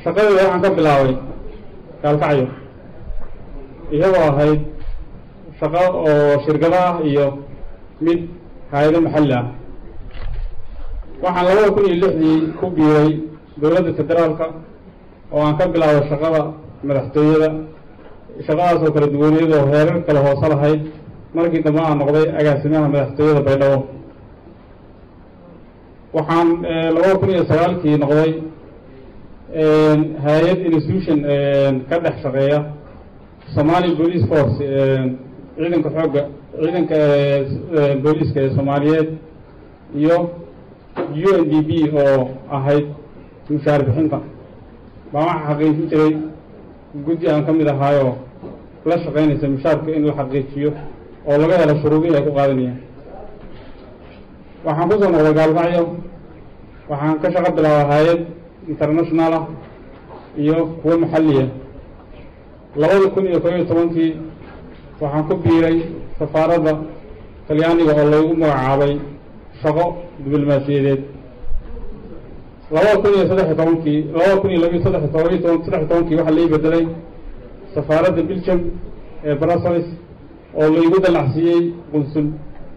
shaqadeeda waxaan ka bilaabay gaalkacyo iyadoo ahayd shaqo oo shirkado ah iyo mid hay-ado maxalli ah waxaan labada kun iyo lixdii ku biiray dowladda federaalka oo aan ka bilaabay shaqada madaxtooyada shaqadaas oo kala duwaniyada oo heerar kale hoose lahayd markii dambe aan noqday agaasimaha madaxtooyada baydhabo waxaan labada kun iyo sagaalkii noqday hay-ad institution ka dhex shaqeeya somali police force ciidanka xoogga ciidanka booliiska ee soomaaliyeed iyo u n d b oo ahayd mushaar bixinta baan waxaa xaqiijin jiray guddi aan ka mid ahaayoo la shaqaynaysa mushaarka in la xaqiijiyo oo laga helo shuruudihii ay ku qaadanayaan waxaan kusoo noqday gaalkacyo waxaan ka shaqo bilaaba hay-ad international ah iyo kuwo maxalliya labada kun iyo kob iyo tobankii waxaan ku biiray safaaradda talyaaniga oo laygu magacaabay shaqo diblomaasiyadeed labada kun iyo saddex iyo tobankii labada kun iyo labiyo saddex toban toban saddex iyo tobankii waxaa lai bedelay safaaradda belgium ee brussels oo laygu dalacsiiyey qunsul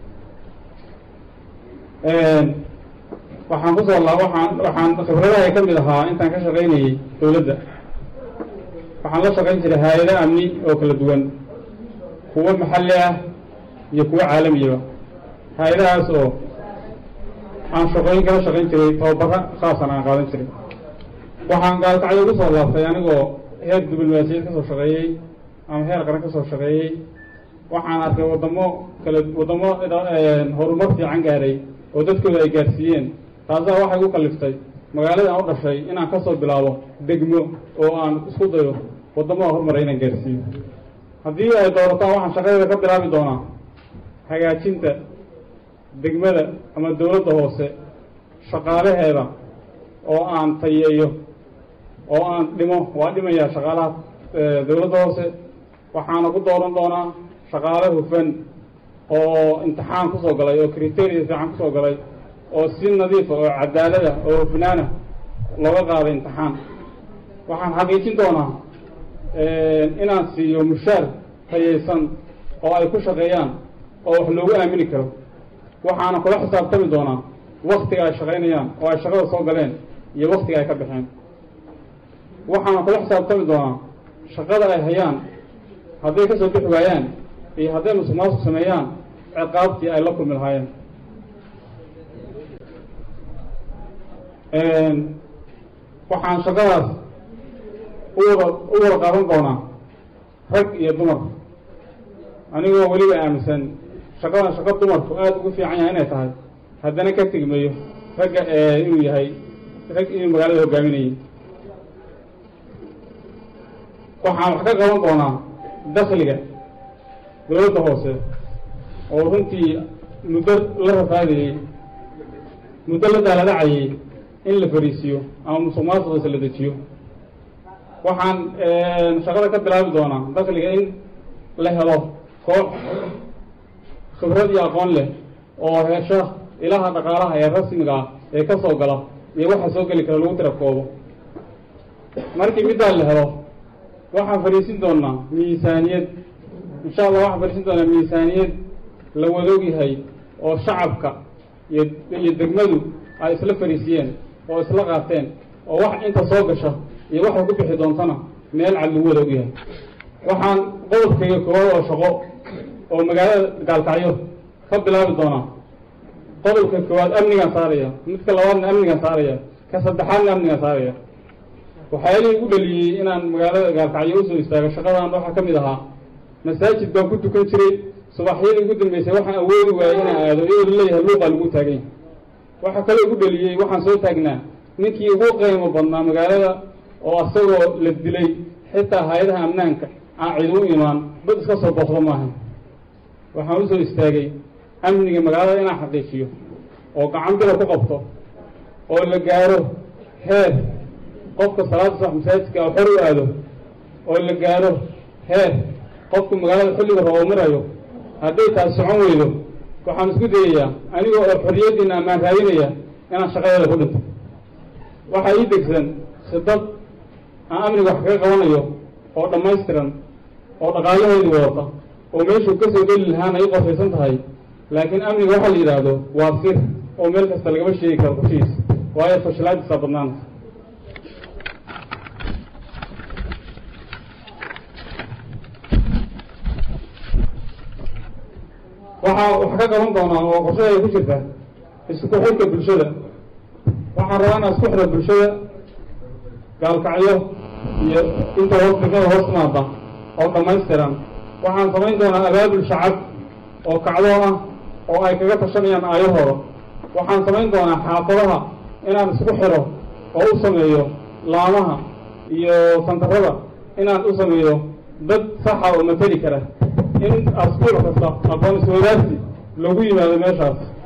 waxaan kusoo la waxaan waxaan khibradaha ka mid ahaa intaan ka shaqaynayey dowladda waxaan la shaqayn jiray hay-ado amni oo kala duwan kuwo maxalli ah iyo kuwo caalamiyaba hay-adahaas oo aan shaqooyin kala shaqayn jiray tababara khaasan aan qaadan jiray waxaan gaalkacyo ugu soo laabtay anigoo heer diblomaasiyad kasoo shaqeeyey ama heer qaran kasoo shaqeeyey waxaan arkay waddamo kala waddamo horumar fiican gaaray oo dadkooda ay gaarsiiyeen taasaa waxay ku kaliftay magaalada aan u dhashay inaan kasoo bilaabo degmo oo aan isku dayo waddamada horumara inaan gaarsiiyo haddii ay doorataan waxaan shaqadeeda ka bilaabi doonaa hagaajinta degmada ama dowladda hoose shaqaalaheeda oo aan tayeeyo oo aan dhimo waa dhimayaa shaqaalaha dowladda hoose waxaana ku dooran doonaa shaqaale hufan oo imtixaan kusoo galay oo criteria fiican kusoo galay oo si nadiifa oo cadaalada oo hufnaana looga qaaday imtixaan waxaan xaqiijin doonaa inaan siiyo mushaar tayaysan oo ay ku shaqeeyaan oo wax loogu aamini karo waxaana kula xisaabtami doonaa waktiga ay shaqaynayaan oo ay shaqada soo galeen iyo waktiga ay ka baxeen waxaana kula xisaabtami doonaa shaqada ay hayaan hadday kasoo bixi waayaan iyo hadday musuq maasuq sameeyaan ciqaabtii ay la kulmi lahaayeen waxaan shaqadaas u wada u wada qaadan doonaa rag iyo dumar anigoo weliba aaminsan shaqadan shaqo dumarku aada ugu fiican yahay inay tahay haddana ka tegmayo ragga inuu yahay rag inuu magaalada hogaaminayay waxaan wax ka qaban doonaa dakliga dowladda hoose oo runtii muddo la rafaadayey muddo la daaladacayay in la fariisiyo ama musuq maasuqiisa la dejiyo waxaan shaqada ka bilaabi doonaa dakliga in la helo koox khibrad iyo aqoon leh oo hesha ilaha dhaqaalaha ee rasmiga ah ee ka soo gala iyo waxa soo geli kara lagu tirakoobo markii middaa la helo waxaan fadhiisin doonaa miisaaniyad insha allah waxaan fadhiisin doonaa miisaaniyad la wadoog yahay oo shacabka iyo iyo degmadu ay isla fadhiisiyeen oo isla qaateen oo wax inta soo gasha iyo waxay ku bixi doontana meel cad lagu wadoog yahay waxaan qodobkayga koowaad oo shaqo oo magaalada gaalkacyo ka bilaabi doonaa qodobka koowaad amnigaan saaraya midka labaadna amnigaan saaraya ka saddexaadna amnigaan saaraya waxyaalihii igu dhaliyey inaan magaalada gaalkacyo usoo istaago shaqadan waxaa ka mid ahaa masaajid baan ku tukan jiray subaxyadii ugu dambeysay waxaan awoodi waayey inaan aado iyadoo laleeyahay luuqaa lagu taaganya waxaa kaloo igu dhaliyey waxaan soo taagnaa ninkii ugu qiimo badnaa magaalada oo asagoo la dilay xitaa hay-adaha amnaanka aan cid u imaan dad iska soo booqdo maaha waxaan usoo istaagay amniga magaalada inaan xaqiijiyo oo gacan bila ku qabto oo la gaaro heer qofka salaada sax masaajidka oo xor u aado oo la gaaro heer qofku magaalada xilliga roobo marayo hadday taas socon weydo waxaan isku dayayaa anigoo oo xorriyaddiina ammaan raadinaya inaan shaqadeeda ku dhinto waxaa ii degsan khidad aan amniga wax kaga qabanayo oo dhammaystiran oo dhaqaalaheedii wadata oo meeshuu ka soo geli lahaana ay u qorshaysan tahay laakiin amniga waxaa la yidhaahdo waa sir oo meel kasta lagama sheegi karo kushiis waayo fashilaadisaa badnaanta waxaa wax ka qaban doonaa oo qorshadeeda ku jirta isku xidhka bulshada waxaan rabaa inaan isku xidho bulshada gaalkacyo iyo inta hoos degmada hoos timaada oo dhammaystiran waxaan samayn doonaa abaabul shacab oo kacdoo ah oo ay kaga tashanayaan aayahooda waxaan samayn doonaa xaafadaha inaan isku xidho oo u sameeyo laamaha iyo santarada inaan u sameeyo dad saxa oo mateli kara in asbuuc kasta aqoon iswadaarsi lagu yimaado meeshaas